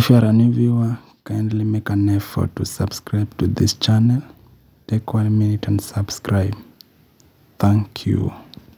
If you are a new viewer, kindly make an effort to subscribe to this channel. Take one minute and subscribe. Thank you.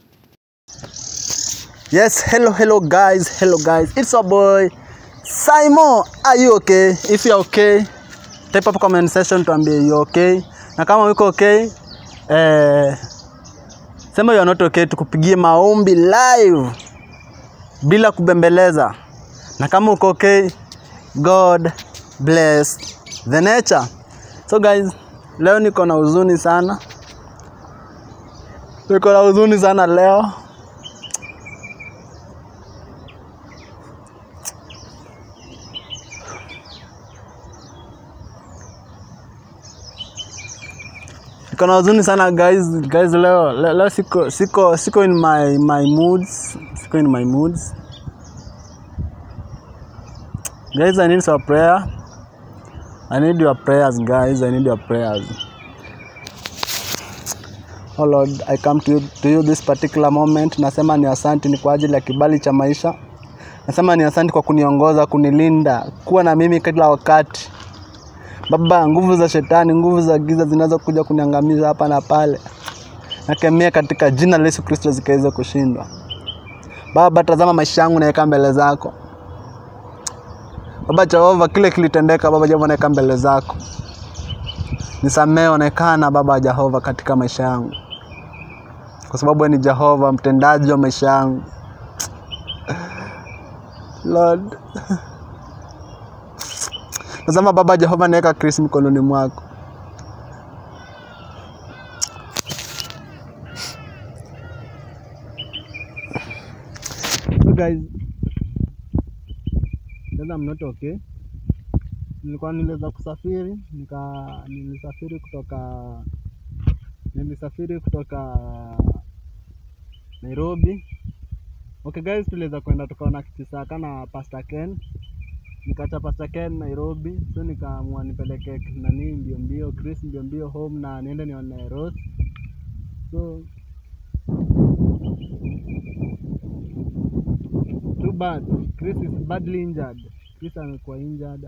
Yes, hello, hello guys, hello guys. It's our boy Simon. Are you okay? If you're okay, type up comment section tuambie you okay. Na kama uko okay, eh, sema you're not okay, tukupigie maombi live bila kubembeleza. Na kama uko okay, God bless the nature. So guys, leo niko na huzuni sana. Niko na huzuni sana leo. Niko na huzuni sana guys, guys leo, leo, leo siko, siko, siko in my, my moods, siko in my moods. Guys, I need some prayer. I need your prayers guys, I need your prayers. Oh Lord, I come to you, to you this particular moment. Nasema ni asante ni kwa ajili ya kibali cha maisha. Nasema ni asante kwa kuniongoza, kunilinda, kuwa na mimi kila wakati. Baba, nguvu za shetani, nguvu za giza zinazokuja kuniangamiza hapa na pale, nakemea katika jina la Yesu Kristo zikaweza kushindwa. Baba, tazama maisha yangu naweka mbele zako. Baba Jehova, kile kilitendeka Baba Jehova, naweka mbele zako. Nisamee onekana Baba Jehova katika maisha yangu, kwa sababu wewe ni Jehova mtendaji wa maisha yangu. Lord, Tazama Baba Jehova, naweka Chris mikononi mwako. So guys, sasa I'm not okay. Nilikuwa niliweza kusafiri nika nilisafiri kutoka nilisafiri kutoka Nairobi. Okay guys, tuliweza kwenda tukaona Kitisaka na Pastor Ken nikacha Pastor Ken Nairobi, so nikaamua nipeleke nani mbio mbio Chris mbio mbio home na niende nione Rose. So too bad, Chris is badly injured. Chris amekuwa injured.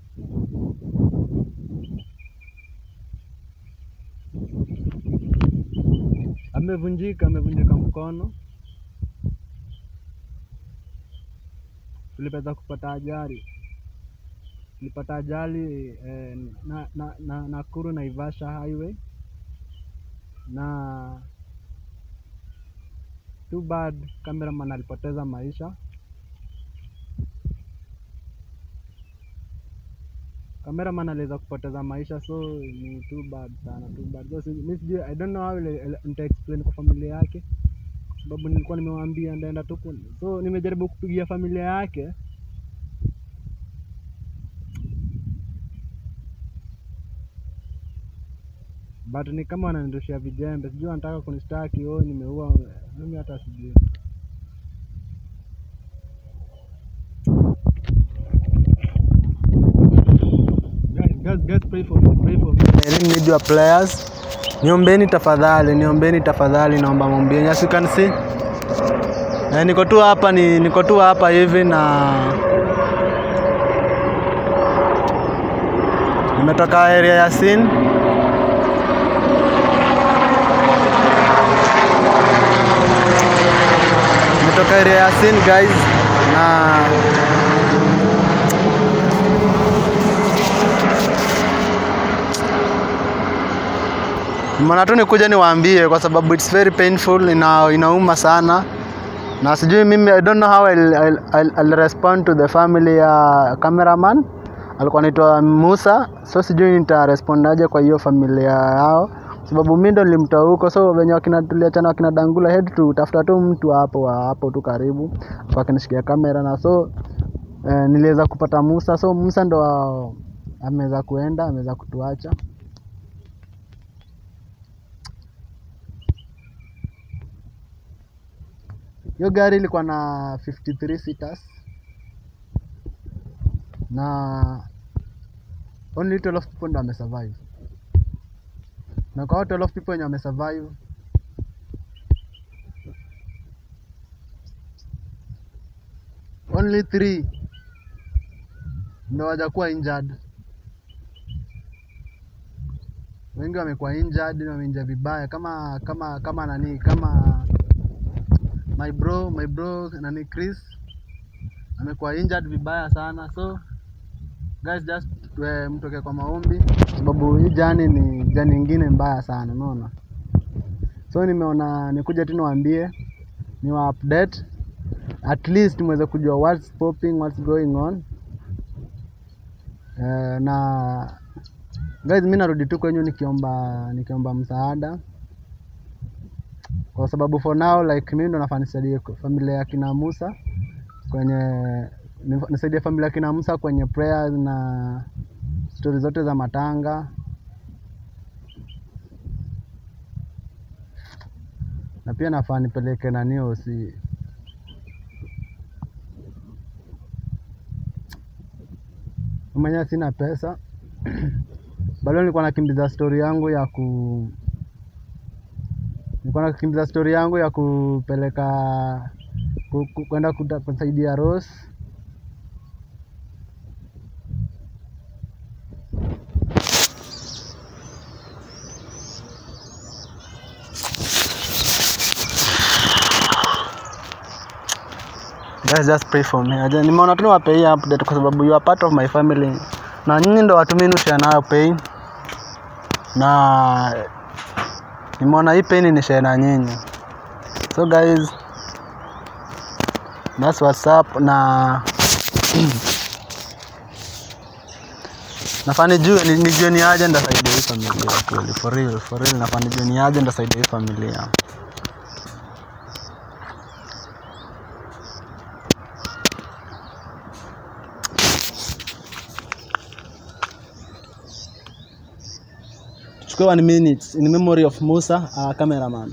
Amevunjika, amevunjika mkono. Tulipata kupata ajali nilipata ajali eh, na, na, na, Nakuru Naivasha highway na too bad cameraman alipoteza maisha. Cameraman aliweza kupoteza maisha, so ni too bad sana, too bad. So, si- mi sijui, I don't know how ile- ile- nita explain kwa familia yake, kwa sababu nilikuwa nimewaambia ndaenda tu, ku- so nimejaribu kupigia familia yake but ni kama wananirushia vijembe, sijui wanataka kunishtaki oh, nimeua. Mimi hata sijui. Guys, guys, guys, pray for me, pray for me. I really need your prayers. Niombeni tafadhali, niombeni tafadhali, naomba mombieni. As you can see, eh, niko tu hapa ni niko tu hapa hivi na nimetoka area ya Sin nimetoka area ya Sin guys na Nimeona tu nikuja niwaambie kwa sababu it's very painful, ina, inauma sana na sijui mimi, I don't know how I'll, I'll, I'll, I'll respond to the family ya cameraman alikuwa anaitwa Musa, so sijui nitarespondaje aje kwa hiyo familia yao, sababu mimi ndo nilimtoa huko, so wenye wakina tuliachana wakina Dangula head tu tafuta tu mtu hapo wa hapo tu karibu kwa akinishikia kamera na so eh, niliweza kupata Musa, so Musa ndo wa- ameweza kuenda ameweza kutuacha hiyo gari ilikuwa na 53 seaters na only 12 people ndo wamesurvive, na kwa hao 12 people wenye wamesurvive only three ndo wajakuwa injured. Wengi wamekuwa injured na wameinja vibaya kama kama kama nani kama my bro my bro nani Chris amekuwa injured vibaya sana so guys just eh, mtoke kwa maombi sababu hii jani ni jani ingine mbaya sana unaona so nimeona nikuja tu niwaambie ni wa update at least mweze kujua what's popping what's going on eh, na guys mi narudi tu kwenyu nikiomba nikiomba msaada kwa sababu for now like mimi ndo nafaa nisaidie familia ya kina Musa kwenye nif- nisaidie familia ya kina Musa kwenye prayers na stori zote za matanga na pia nafaa nipeleke nanio si mwenyewe sina pesa bado nilikuwa nakimbiza stori yangu ya ku nilikuwa nakimbiza stori yangu ya kupeleka ku- ku- kwenda kuta- kusaidia Rose Guys, just pray for me. Aje, Nimeona tu niwape hii update kwa sababu you are part of my family. Na nyinyi ndo watu mimi share nayo pain. Na nimeona hii pain ni share na nyinyi. So guys, that's what's up na nafaa nijue ni- nijue ni aje ndasaidia hii familia kweli for real for real nafaa nijue ni aje ndasaidia hii familia chukua one minute in memory of Musa our cameraman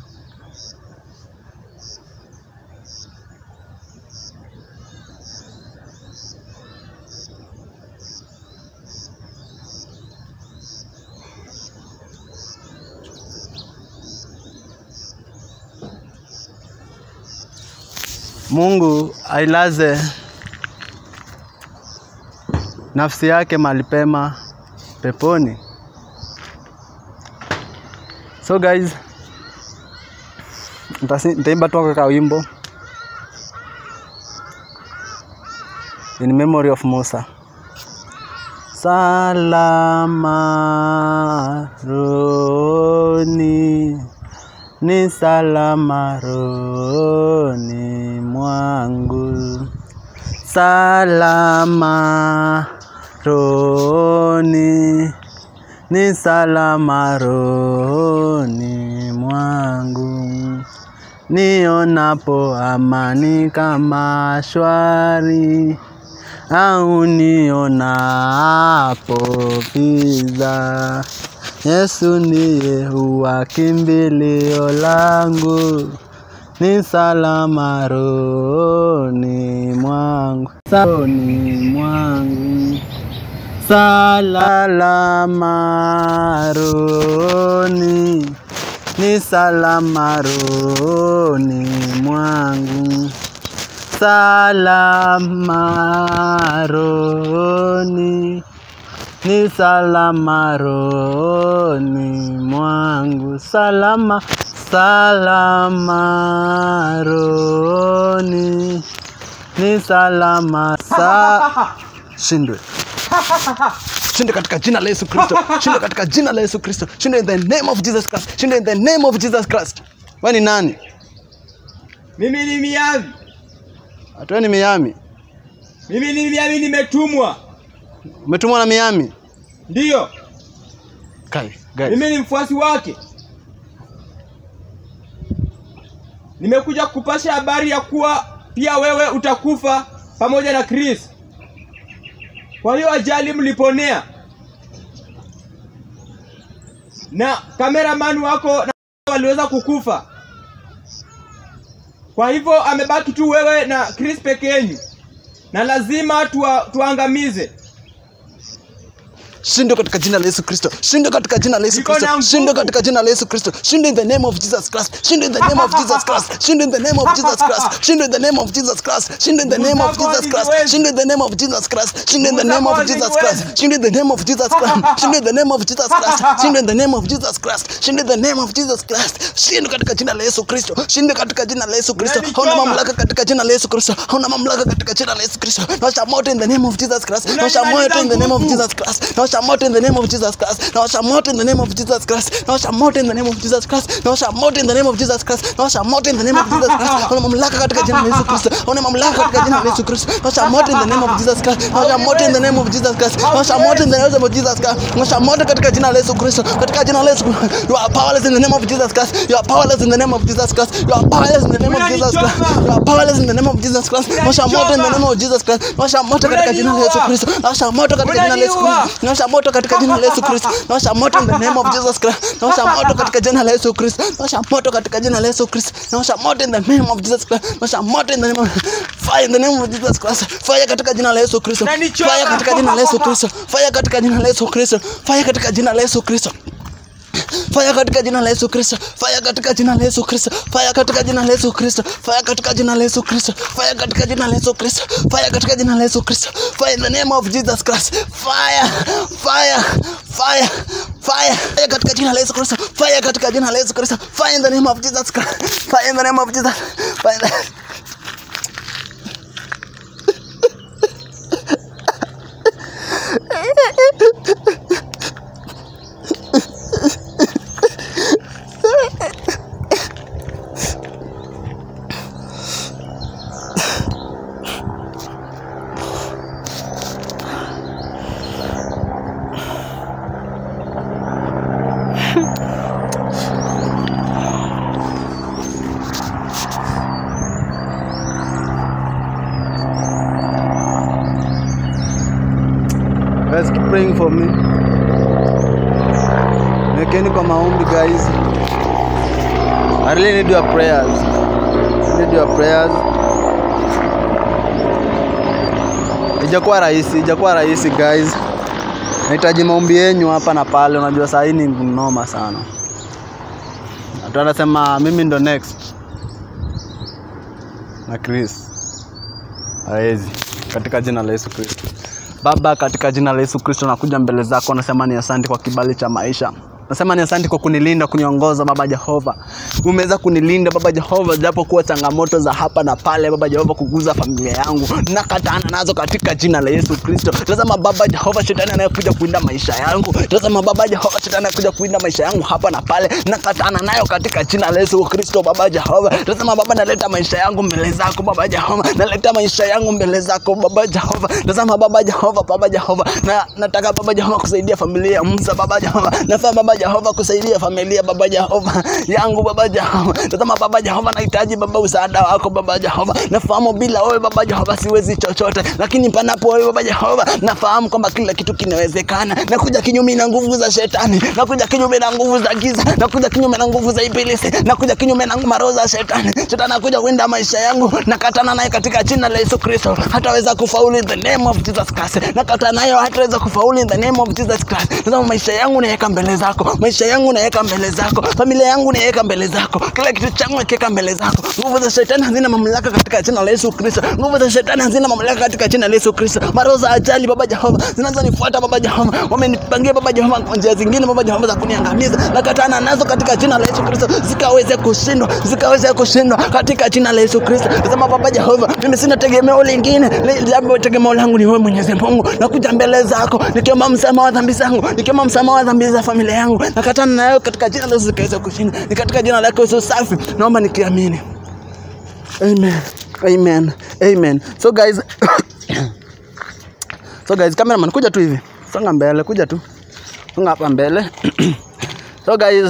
Mungu ailaze nafsi yake mahali pema peponi. So guys, nitasi- nitaimba tu ka wimbo in memory of Musa. Salama roni ni salama roni mwangu, salama roni ni salama roni mwangu, nionapo amani kama shwari au nionapo giza. Yesu ndiye huwa kimbilio langu, ni salama rohoni mwangu, rohoni mwangu salama rohoni, ni salama rohoni mwangu, salama rohoni, ni salama rohoni mwangu, salama salama rohoni, ni salama sa shindwe shinde katika jina la Yesu Kristo, shinde katika jina la Yesu Kristo, shinde in the name of Jesus Christ, shinde in the name of Jesus Christ. Wewe ni nani? Mimi ni Miami, Atuwe ni Miami. mimi ni Miami, nimetumwa. Umetumwa na Miami? Ndiyo, Kai, guys. mimi ni mfuasi wake. Nimekuja kupasha habari ya kuwa pia wewe utakufa pamoja na Chris. Kwa hiyo ajali mliponea, na kameraman wako na waliweza kukufa. Kwa hivyo amebaki tu wewe na Chris peke yenu, na lazima tuwa, tuangamize. shindwe katika jina la Yesu Kristo shindwe katika jina la Yesu Niko na Kristo nguvu. shindwe katika jina la Yesu Kristo shindwe in the name of Jesus Christ shindwe in the name of Jesus Christ shindwe in the name of Jesus Christ shindwe in the name of Jesus Christ shindwe in the name of Jesus Christ shindwe in the name of Jesus Christ shindwe in the name of Jesus Christ shindwe in the name of Jesus Christ shindwe in the name of Jesus Christ shindwe in the name of Jesus Christ shindwe in the name of Jesus Christ shindwe katika jina la Yesu Kristo shindwe katika jina la Yesu Kristo hauna mamlaka katika jina la Yesu Kristo hauna mamlaka katika jina la Yesu Kristo naosha moto in the name of Jesus Christ naosha moto in the name of Jesus Christ naosha moto in the name of Jesus Christ naosha moto in the name of Jesus Christ naosha moto in the name of Jesus Christ naosha moto in the name of Jesus Christ naosha moto in the name of Jesus Christ hauna mamlaka katika jina la Yesu Kristo hauna mamlaka katika jina la Yesu Kristo naosha moto in the name of Jesus Christ naosha moto in the name of Jesus Christ naosha moto in the name of Jesus Christ naosha moto katika jina la Yesu Kristo katika jina la Yesu you are powerless in the name of Jesus Christ you are powerless in the name of Jesus Christ you are powerless in the name of Jesus Christ you are powerless in the name of Jesus Christ naosha moto in the name of Jesus Christ naosha moto katika jina la Yesu Kristo naosha moto katika jina la Yesu Kristo naosha moto katika jina la Yesu Kristo naosha moto in the name of Jesus Christ naosha moto katika jina la Yesu Kristo naosha moto katika jina la Yesu Kristo naosha moto in the name of Jesus Christ naosha moto in the name of fire in the name of Jesus Christ fire katika jina la Yesu Kristo Unanichoma. fire katika jina la Yesu Kristo fire katika jina la Yesu Kristo fire katika jina la Yesu Kristo Fire katika jina la Yesu Kristo. Fire katika jina la Yesu Kristo. Fire katika jina la Yesu Kristo. Fire katika jina la Yesu Kristo. Fire katika jina la Yesu Kristo. Fire katika jina la Yesu Kristo. Fire in the name of Jesus Christ. Fire. Fire. Fire. Fire. Fire katika jina la Yesu Kristo. Fire katika jina la Yesu Kristo. Fire in the name of Jesus Christ. Fire in the name of Jesus. Fire in the... Guys, keep praying for me. Nekeni kwa maombi guys. I really need your prayers. I need your prayers. Ijakuwa rahisi, ijakuwa rahisi guys. Nahitaji maombi yenyu hapa na pale. Unajua saa hii ni noma sana. Watu wanasema mimi ndo next na Chris hawezi katika jina la Yesu Kristo. Baba, katika jina la Yesu Kristo nakuja mbele zako, nasema ni asante kwa kibali cha maisha. Nasema ni asante kwa kunilinda, kuniongoza Baba Jehova. Umeweza kunilinda Baba Jehova, japo kuwa changamoto za hapa na pale Baba Jehova, kuguza familia yangu nakatana nazo katika jina la Yesu Kristo. Tazama Baba Jehova, shetani anayekuja kuinda maisha yangu, tazama Baba Jehova, shetani anayekuja kuinda maisha yangu hapa na pale, nakatana nayo katika jina la Yesu Kristo. Baba Jehova, tazama Baba, naleta maisha yangu mbele zako Baba Jehova, naleta maisha yangu mbele zako Baba Jehova. Tazama Baba Jehova, Baba Jehova, na nataka Baba Jehova kusaidia familia ya Musa Baba Jehova, nafaa Baba Jehova kusaidia familia Baba Jehova yangu Baba Jehova. Tazama Baba Jehova, nahitaji Baba msaada wako Baba Jehova. Nafahamu bila wewe Baba Jehova siwezi chochote, lakini panapo wewe Baba Jehova nafahamu kwamba kila kitu kinawezekana. Nakuja kinyume na nguvu za shetani, nakuja kinyume na nguvu za giza, nakuja kinyume na nguvu za ibilisi, nakuja kinyume na maroho za shetani. Shetani anakuja kuinda maisha yangu, nakatana naye katika jina la Yesu Kristo. Hataweza kufaulu in the name of Jesus Christ. Nakatana nayo, hataweza kufaulu in the name of Jesus Christ. Tazama maisha yangu naweka mbele zako, maisha yangu naweka mbele zako, familia yangu naweka mbele zako, kila kitu changu nakiweka mbele zako. Nguvu za shetani hazina mamlaka katika jina la Yesu Kristo. Nguvu za shetani hazina mamlaka katika jina la Yesu Kristo. Maroho za ajali Baba Jehova zinazonifuata Baba Jehova, wamenipangia Baba Jehova kwa njia zingine Baba Jehova za kuniangamiza, nakatana nazo katika jina la Yesu Kristo, zikaweze kushindwa, zikaweze kushindwa katika jina la Yesu Kristo. Sema Baba Jehova, mimi sina tegemeo lingine, Le- jambo tegemeo langu ni wewe Mwenyezi Mungu. Nakuja mbele zako nikiomba msamaha wa dhambi zangu, nikiomba msamaha wa dhambi za familia yangu, nakatana nayo katika jina la Yesu zikaweze kushinda, ni katika jina lako Yesu safi, naomba nikiamini. Amen. Amen. Amen. So guys, so guys, cameraman kuja tu hivi. Songa mbele, kuja tu. Songa hapa mbele. so guys,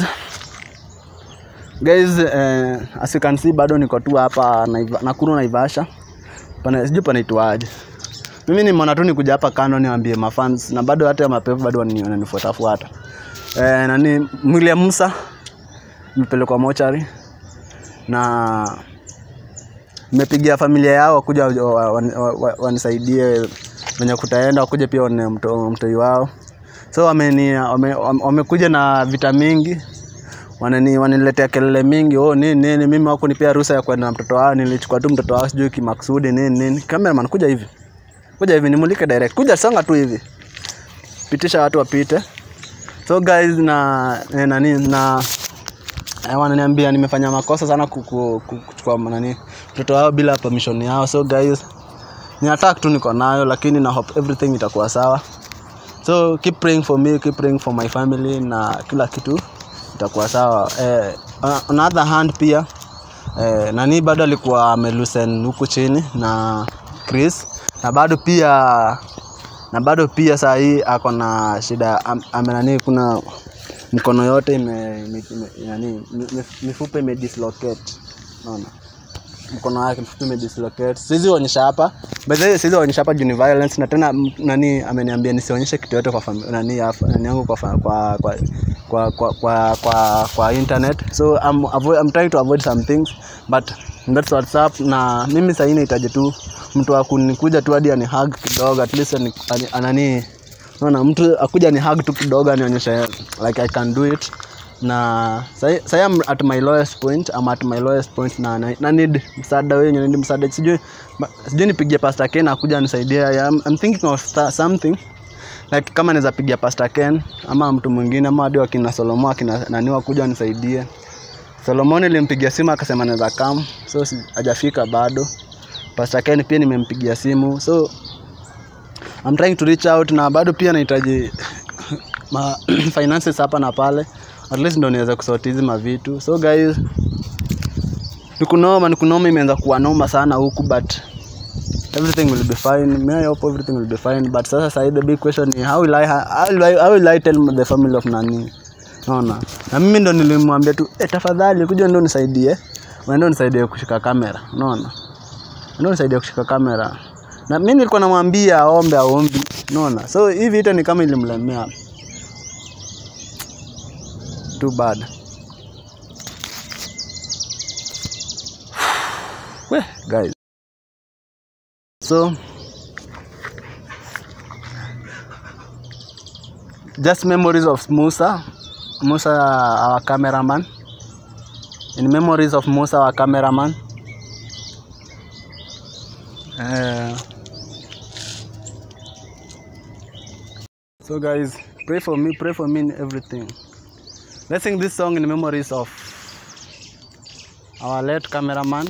guys eh, as you can see bado niko tu hapa Naiva- Nakuru Naivasha. Pana sijui panaitwaje. Mimi nimeona tu nikuja hapa kando niwaambie mafans na bado hata mapepo bado wanani- wananifuata fuata. Eh, nani mwili ya Musa mpelekwa mochari na nimepigia familia yao wakuja wa- wa- wa- wa- wanisaidie venye kutaenda wakuja pia waone mto- mtoi wao so wameni wame, wame- wamekuja na vita mingi wanani wananiletea kelele mingi oh nini nini mimi hawakunipea ruhusa ya kwenda na mtoto wao nilichukua tu mtoto wao sijui kimaksudi nini nini cameraman kuja hivi kuja hivi nimulike direct kuja songa tu hivi pitisha watu wapite so guys na eh, nani na eh, wananiambia nimefanya makosa sana ku- ku- ku- kuchukua nani mtoto wao bila permission yao so guys ni attack tu niko nayo lakini na hope everything itakuwa sawa so keep praying for me keep praying for my family na kila kitu itakuwa sawa eh, on the other hand pia eh, nani bado alikuwa amelusen huku chini na Chris na bado pia na bado pia saa hii ako na shida am, ame nani kuna mkono yote ime, ime, ime, nani, mi- mifupa imedislocate naona mkono wake mfupi imedislocate siwezi onyesha hapa by the way siwezi onyesha hapa juu ni violence na tena m- nani ameniambia nisionyeshe kitu yote kwa fami- nani ya- nani yangu kwa fa- kwa kwa kwa kwa kwa, kwa, kwa internet so I'm, avoid, I'm trying to avoid some things but that's what's up na mimi sahii nahitaji tu mtu wa kunikuja tu hadi ani hug kidogo at least ani, ani, anani naona mtu akuja ni hug tu kidogo anionyeshe like I can do it na sahi sahi I'm at my lowest point I'm at my lowest point na, na, na need msaada wenyu need msaada sijui ma- sijui nipigie Pastor Ken akuja nisaidie I'm, I'm thinking of sta- something like kama naweza pigia Pastor Ken ama mtu mwingine ama hadi wakina Solomon akina nani wakuja nisaidie Solomon nilimpigia simu akasema naweza come so si- hajafika bado Pastor Ken pia nimempigia simu so I'm trying to reach out na bado pia nahitaji ma finances hapa na pale at least ndo niweze kusort hizi mavitu so guys nikunoma nikunoma imeanza kuwa noma sana huku but everything will be fine me I hope everything will be fine but sasa sahi the big question ni how will I, how will I, how will I tell the family of nani naona na mimi ndo nilimwambia tu eh, tafadhali kuja ndo nisaidie uende nisaidie kushika kamera unaona ndio nisaidie kushika kamera na mimi nilikuwa namwambia aombe aombi unaona so hii vita ni kama ilimlemea too bad Weh, guys so just memories of Musa Musa our cameraman in memories of Musa our cameraman uh, so guys pray for me pray for me in everything let's sing this song in memories of our late cameraman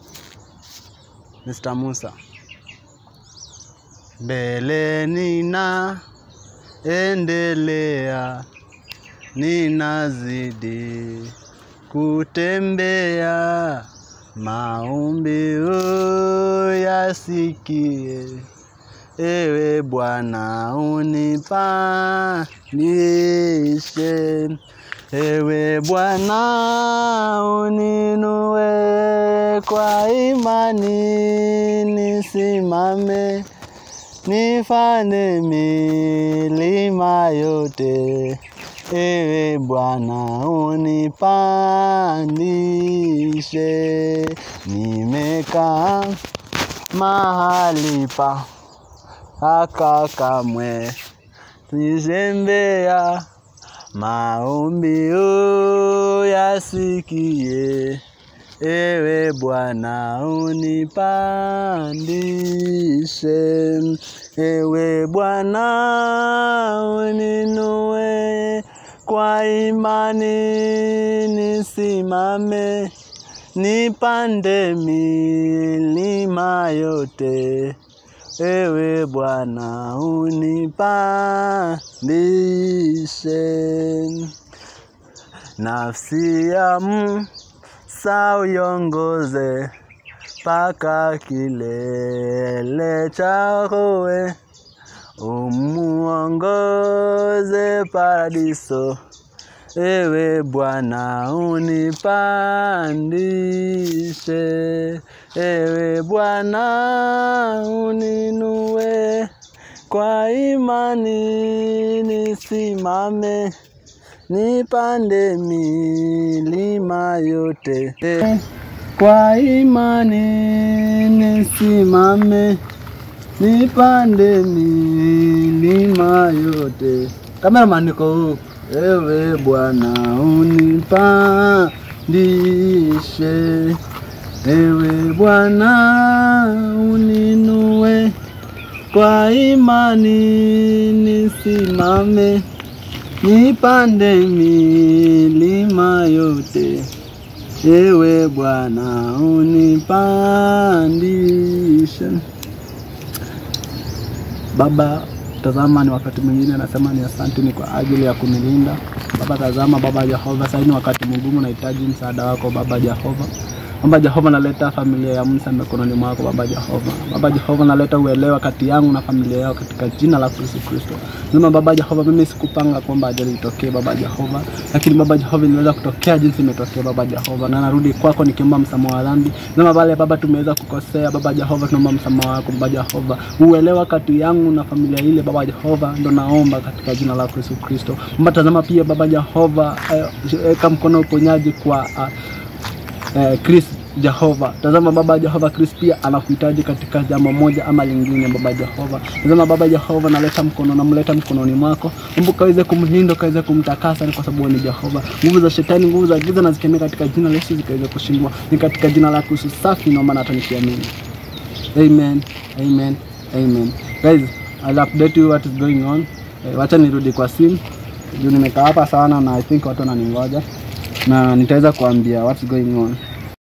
Mr. Musa mbele nina endelea ninazidi kutembea maombi yasikie ewe Bwana unipandishe ewe Bwana uninue kwa imani nisimame nifane milima yote ewe Bwana unipandishe nimekaa mahali pa haka kamwe nizembea maombi yasikie ewe Bwana unipandishe ewe Bwana uninue kwa imani nisimame nipande milima yote ewe Bwana unipandishe nafsi ya Musa uiongoze mpaka kilele chakowe umuongoze paradiso ewe Bwana unipandishe ewe Bwana uninue kwa imani nisimame nipande milima yote kwa imani nisimame nipande milima yote Cameraman niko huu. Ewe Bwana unipandishe, ewe Bwana uninue, kwa imani nisimame, nipande milima yote. Ewe Bwana unipandishe. Baba, tazama, ni wakati mwingine nasema ni asante ni kwa ajili ya kunilinda Baba. Tazama Baba Jehova, sasa ni wakati mgumu, nahitaji msaada wako Baba Jehova. Baba Jehova, naleta familia ya Musa mikononi mwako Baba Jehova. Baba Jehova, naleta uelewa kati yangu na familia yao katika jina la Yesu Kristo. Nasema Baba Jehova, mimi sikupanga kwamba ajali itokee Baba Jehova, lakini Baba Jehova inaweza kutokea jinsi imetokea Baba Jehova, na narudi kwako nikiomba msamaha wa dhambi. Nasema pale Baba tumeweza kukosea Baba Jehova, tunaomba msamaha wako Baba Jehova, uelewa kati yangu na familia ile Baba Jehova, ndo naomba katika jina la Yesu Kristo. Baba tazama pia Baba Jehova, weka mkono uponyaji kwa uh, eh, Chris Jehova. Tazama Baba Jehova, Chris pia anakuhitaji katika jambo moja ama lingine Baba Jehova. Tazama Baba Jehova, naleta mkono namleta mkononi mwako. Mungu kaweze kumlinda, kaweze kumtakasa ni kwa sababu ni Jehova. Nguvu za shetani, nguvu za giza na zikemea katika jina la Yesu zikaweze kushindwa. Ni katika jina la Yesu safi naomba na hata nikiamini. Amen. Amen. Amen. Guys, I'll update you what is going on. Eh, wacha nirudi kwa simu. Juu nimekaa hapa sana na I think watu wananingoja na nitaweza kuambia what's going on.